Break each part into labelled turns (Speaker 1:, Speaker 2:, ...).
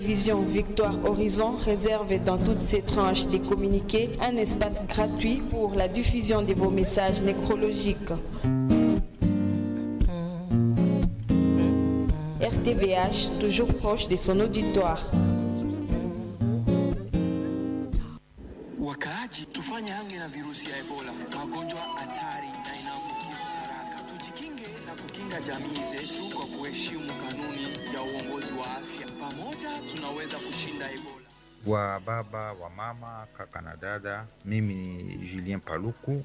Speaker 1: Vision Victoire Horizon réserve dans toutes ses tranches des communiqués un espace gratuit pour la diffusion de vos messages nécrologiques. RTVH, toujours proche de son auditoire.
Speaker 2: Wakaaji, tufanye hange na virusi ya Ebola, magonjwa hatari na inaambukizwa haraka. Tujikinge na kukinga jamii zetu kwa kuheshimu kanuni ya uongozi wa afya. Pamoja tunaweza kushinda Ebola.
Speaker 3: wa baba wa mama kaka na dada, mimi ni Julien Paluku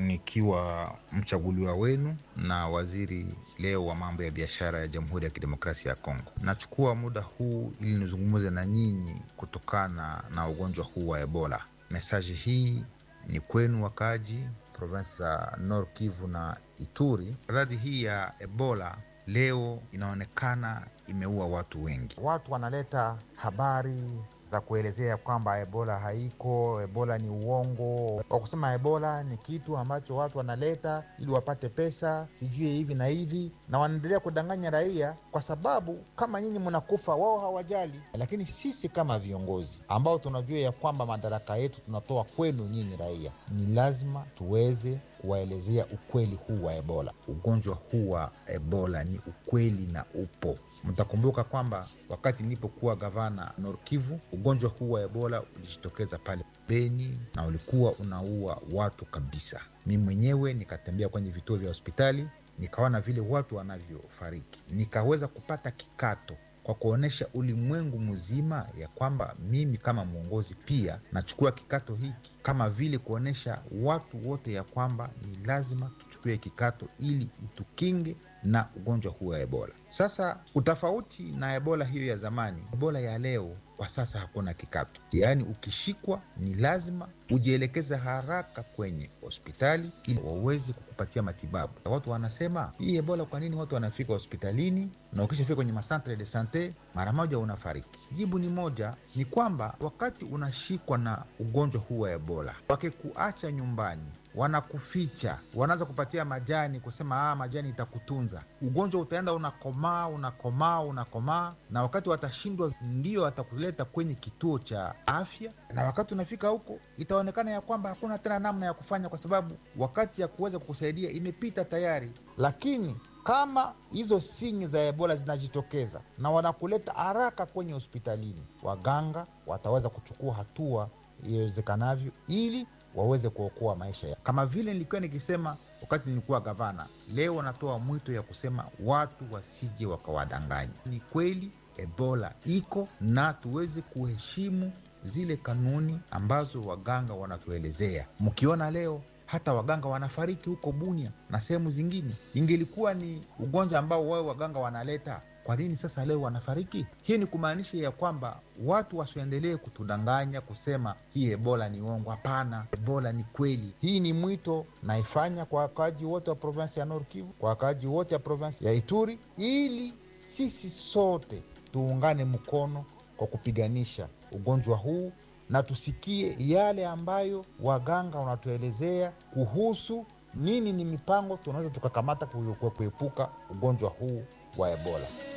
Speaker 3: nikiwa mchaguliwa wenu na waziri leo wa mambo ya biashara ya Jamhuri ya Kidemokrasia ya Kongo. Nachukua muda huu ili nizungumze na nyinyi kutokana na ugonjwa huu wa Ebola. Mesaji hii ni kwenu wakaaji provinsi za Nord Kivu na Ituri. Radhi hii ya Ebola leo inaonekana imeua watu wengi.
Speaker 4: Watu wanaleta habari za kuelezea kwamba ebola haiko, ebola ni uongo, kwa kusema ebola ni kitu ambacho watu wanaleta ili wapate pesa, sijui hivi na hivi, na wanaendelea kudanganya raia, kwa sababu kama nyinyi mnakufa, wao hawajali. Lakini sisi kama viongozi ambao tunajua ya kwamba madaraka yetu tunatoa kwenu nyinyi raia, ni lazima tuweze kuwaelezea ukweli huu wa ebola.
Speaker 3: Ugonjwa huu wa Ebola ni ukweli na upo. Mtakumbuka kwamba wakati nilipokuwa gavana Nord Kivu, ugonjwa huu wa Ebola ulijitokeza pale Beni na ulikuwa unaua watu kabisa. Mi mwenyewe nikatembea kwenye vituo vya hospitali, nikaona vile watu wanavyofariki, nikaweza kupata kikato kwa kuonyesha ulimwengu mzima ya kwamba mimi kama mwongozi pia nachukua kikato hiki, kama vile kuonyesha watu wote ya kwamba ni lazima tuchukue kikato ili itukinge na ugonjwa huu wa Ebola. Sasa utofauti na Ebola hiyo ya zamani, Ebola ya leo kwa sasa hakuna kikato, yaani ukishikwa ni lazima ujielekeze haraka kwenye hospitali ili waweze kukupatia matibabu. Watu wanasema hii Ebola, kwa nini watu wanafika hospitalini na ukishafika kwenye masantre de sante mara moja unafariki? Jibu ni moja, ni kwamba wakati unashikwa na ugonjwa huu wa Ebola, wakikuacha nyumbani wanakuficha, wanaanza kupatia majani, kusema ah, majani itakutunza. Ugonjwa utaenda unakomaa, unakomaa, unakomaa, na wakati watashindwa, ndio watakuleta kwenye kituo cha afya, na wakati unafika huko itaonekana ya kwamba hakuna tena namna ya kufanya, kwa sababu wakati ya kuweza kukusaidia imepita tayari.
Speaker 4: Lakini kama hizo sinyi za ebola zinajitokeza na wanakuleta haraka kwenye hospitalini, waganga wataweza kuchukua hatua iwezekanavyo ili waweze kuokoa maisha ya.
Speaker 3: Kama vile nilikuwa nikisema wakati nilikuwa gavana, leo natoa mwito ya kusema watu wasije wakawadanganya. Ni kweli Ebola iko na tuweze kuheshimu zile kanuni ambazo waganga wanatuelezea. Mkiona leo hata waganga wanafariki huko Bunia na sehemu zingine, ingelikuwa ni ugonjwa ambao wao waganga wanaleta kwa nini sasa leo wanafariki? Hii ni kumaanisha ya kwamba watu wasiendelee kutudanganya kusema hii ebola ni uongo. Hapana, ebola ni kweli.
Speaker 4: Hii ni mwito naifanya kwa wakaaji wote wa provinsi ya Nord Kivu, kwa wakaaji wote wa provinsi ya Ituri, ili sisi sote tuungane mkono kwa kupiganisha ugonjwa huu na tusikie yale ambayo waganga wanatuelezea kuhusu nini ni mipango tunaweza tukakamata kuepuka ugonjwa huu wa ebola.